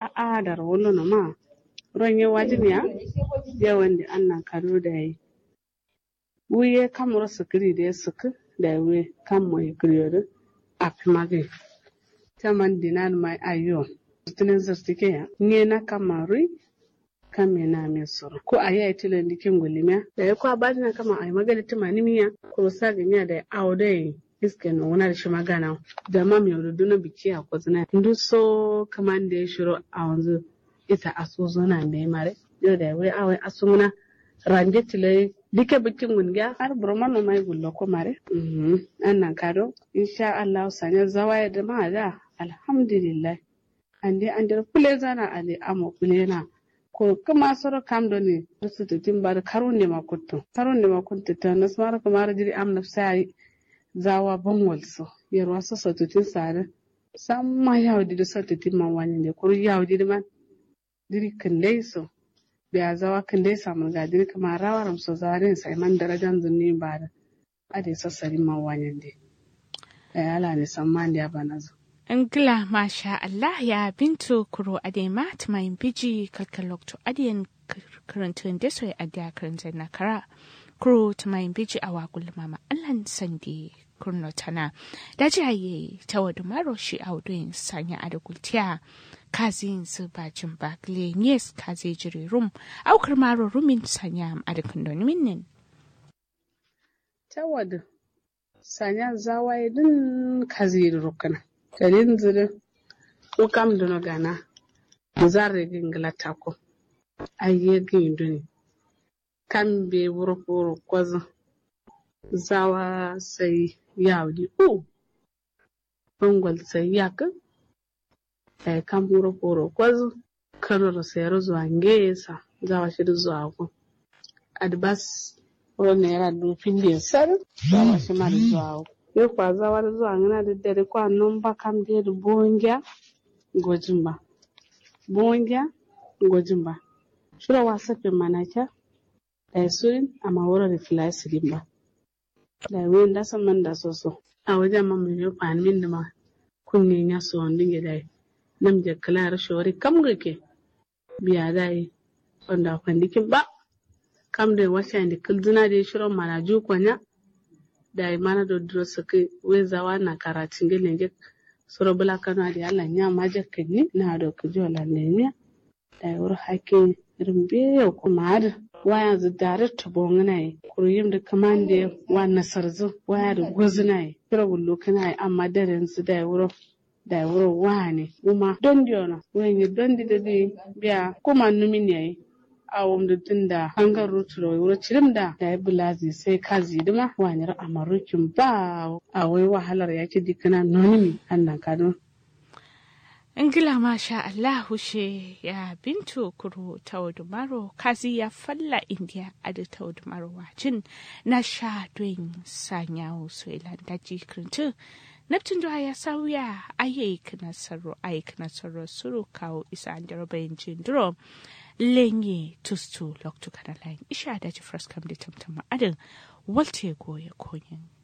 a da rawolo no ma ron ye wajin ya ya wanda annan kado da yi wuye kamar sukiri da ya suku da we kan mo kriyo a pimage taman dinan mai ayo tunin zartike ya nye na kamarui kame na me soro ko a yi tilan dikin gulimiya da ya kwa bani na kama a yi magana tuma nimiya ko sa ganya da awo da yi iske no wani da shi magana da ma mai rudu na biki a kwazina ndu so kaman da ya shiro a wanzu ita asusu na mai mare yau da wai awai asumuna ranje tilai dike bikin gungiya har burma no mai gullo ko mare annan kado insha Allah sanya zawaya da ma da alhamdulillah ande ande kule zana ale amo kule na ko kuma soro kam do ne su tutin bar karun ne makutto karun ne makutto ta nasmar kamar jiri am nafsai zawa bangwal so yarwa so so tutin sare samma yawdi do so tutin man wani ne kuru yawdi man diri kandai so da zawa kandai samu ga diri kamar rawaram so zarin sai man darajan zunni ba da ade sassari man wani ne da ala ne samman da bana zo Ngila masha Allah ya bintu kuro adema tumayin biji kalkalokto adiyan karantun da soya adiya karantun na kara kuro tumayin biji a wakul mama Allah sandi kurno tana da jaye ta wadu maro shi a wuduyin sanya a da gultiya kazin su bajin bakle yes kaze jiri rum aukar maro rumin sanya a da kundin minnin. Ta wadu sanya zawaye din kaze rukuna. kalin zire ko kam dono gana zarre gingla tako ayye ginduni kam be wuro wuro kwazo zawa sai yawdi o bangol sai yaka ay kam wuro wuro kwazo kanoro sai zuwa ngesa zawa shi zuwa ko adbas wuro ne yara dufin da sar zawa shi ma zuwa ko ye kwaza wari zuwa ngana da dare kwa nomba kam de da bongya gojimba bongya gojimba shura wasa pe manaka da surin amma wura da filai sirin ba da wen da san man da soso a wajen man mai yofa min da ma kunnin ya so wanda ya dai nam je kala shori kam gake biya dai wanda kwandikin ba kam da wasa da kulduna da shirin manaju kwanya da mana do duro sake wezawa na karatin gele nge soro bula kano adi ala nya maje kenni na do kujo la nenya da wur hake rimbe ko maad waya zu dare to bongna yi kuruyim da kamande wa nasarzu waya da gozna yi kira bullo kana yi amma daren su da wuro da wuro wani kuma dondi ona wenye dondi da di biya kuma numin yayi awon da tun da hangar ruturo wuro cirim da da ya bulazi sai ka zidima wanyar amarukin ba a wai wahalar yake dikana nonimi annan kano Ingila masha Allah hushe ya bintu kuro taudumaro kazi ya falla indiya adi taudumaro wacin na sha doin sanyawo so ilan daji kirintu Neptun da ya sauya ayyuka nasarar ayyuka nasarar suru kawo isa an jarabayin jindiro lenye tustu loktu kana layin isha da ji fraskam da tamtama adin walte goye konyin